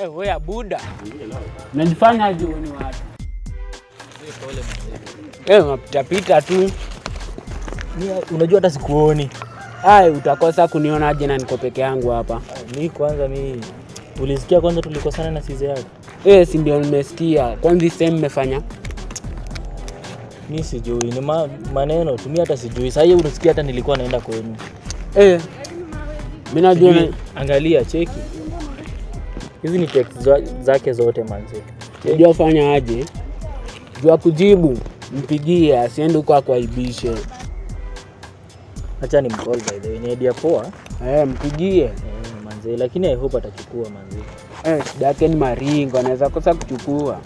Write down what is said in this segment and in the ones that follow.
Eh, wewe Buda. Unajifanya aje wewe ni watu? Eh, unapitapita tu. Mi, unajua hata sikuoni. Ai, utakosa kunionaje na niko peke yangu hapa? Mi kwanza mi ulisikia kwanza tulikosana na size yako. Eh, si ndio nimesikia. Kwanza same mmefanya. Mi sijui ni ma, maneno tu, mi hata sijui. Sasa hiyo unasikia hata nilikuwa naenda kwenu. Eh. Mimi najua na- Sijui, Angalia cheki. Hizi ni text za- zake zote manzi. unajua fanya aje? Jua kujibu, mpigie asiende huko akuaibishe. Acha ni mcall by the way. Ni idea poa. Eh, mpigie. Eh, manzi, lakini I hope atachukua manzi. Eh, shida yake ni maringo, anaweza kosa kuchukua.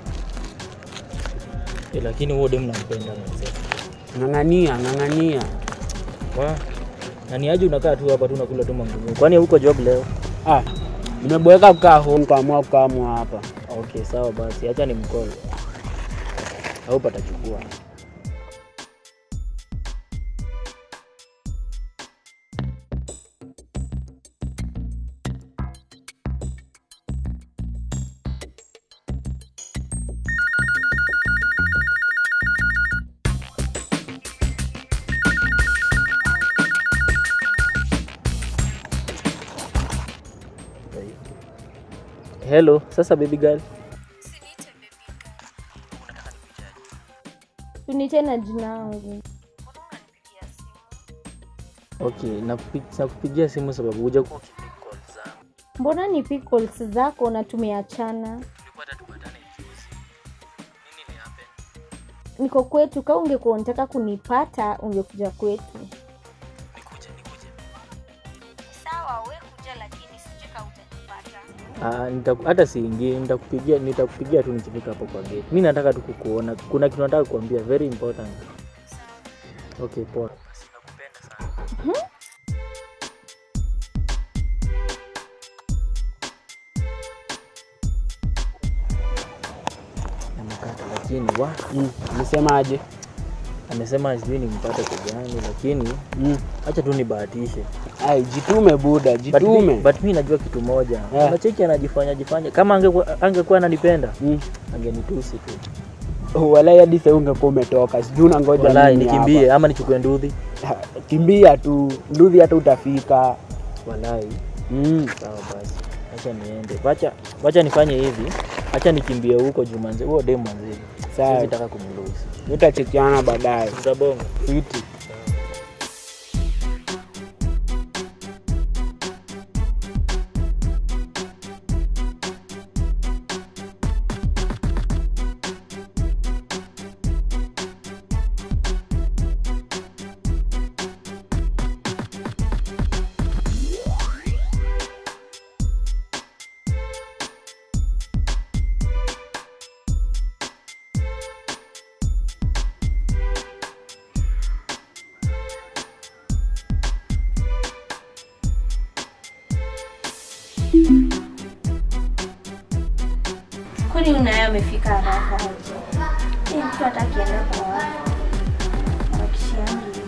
Eh, lakini huo dem nampenda manzi. Ng'ang'ania, ng'ang'ania. Wa. Na ni aje unakaa tu hapa tu unakula tu mangumu. Kwani huko job leo? Ah, nimeboeka kukaa home kaamua kukamwa hapa. Okay, sawa basi. Acha ni mcall. I hope atachukua. Hello, sasa baby girl. Uniite na jina yangu. Okay, nakupi- nakupigia simu sababu huja ku Mbona ni calls zako na tumeachana? Niko kwetu, kama ungekuwa unataka kunipata ungekuja kwetu. Sawa, we kuja, lakini sije kama utanipata. Ah, nita- hata siingii, nitakupigia nitakupigia tu nikifika hapo kwa gate. Mimi nataka tu kukuona. Kuna kitu nataka kukuambia very important. Okay, poa. Namkata lakini wa Mm, Umesemaje? amesema sijui nimpate kwa gani, lakini Mm. acha tu nibahatishe. Ai, jitume Buda, But mi, jitume. but mi najua kitu moja Yeah. unacheki anajifanya jifanya kama angekuwa angekuwa ananipenda Mm. angenitusi tu Walai hadi sasa ungekuwa umetoka. Sijui unangoja walai nini nikimbie ama nichukue nduthi hapa. Kimbia tu, nduthi hata utafika. walai Mm. sawa basi acha niende wacha wacha nifanye hivi acha nikimbie huko jumanze huo dem manzi Sawa. siwezi taka kumlusi Tutachekiana baadaye. tutabonga Fiti. Kwani unaye amefika haraka aje? Eh, mtu hata akienda kwa wapi? Harakishiangi.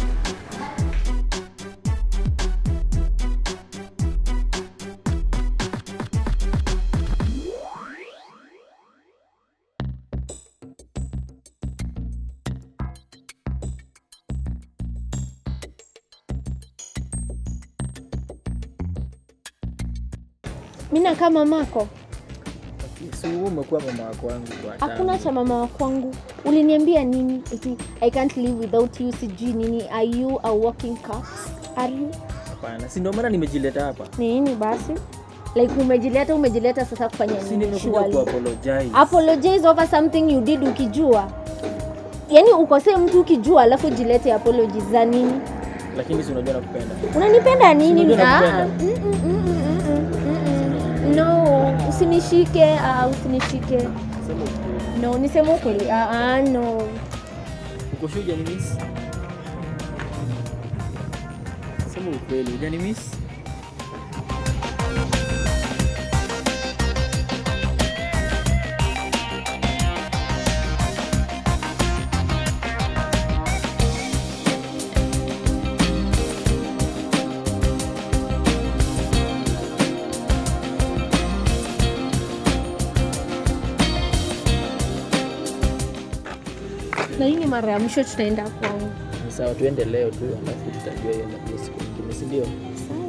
Mimi nakaa mamako. si wewe umekuwa mama wako wangu kwa Hakuna cha mama wa kwangu. Uliniambia nini? Eti I can't live without you, sijui nini. Are you a walking corpse? Are you? hapana si ndio maana nimejileta hapa Ni nini basi? Like umejileta umejileta sasa kufanya si nini? nimekuja Surely. ku apologize Apologize over something you did ukijua. Yaani ukosee mtu ukijua alafu jilete apologies za nini? lakini si unajua nakupenda Unanipenda nini? Unajua Ah, nakupenda. mm, mm, mm, mm, mm, mm, mm. No, usinishike, ah, usinishike. sema ukweli No, niseme ukweli. Ah, ah, no. uko sure hujanimiss sema ukweli hujanimiss mara ya mwisho tutaenda kwangu Ni sawa tuende leo tu alafu tutajua hiyo ndio siku nyingine si ndio sawa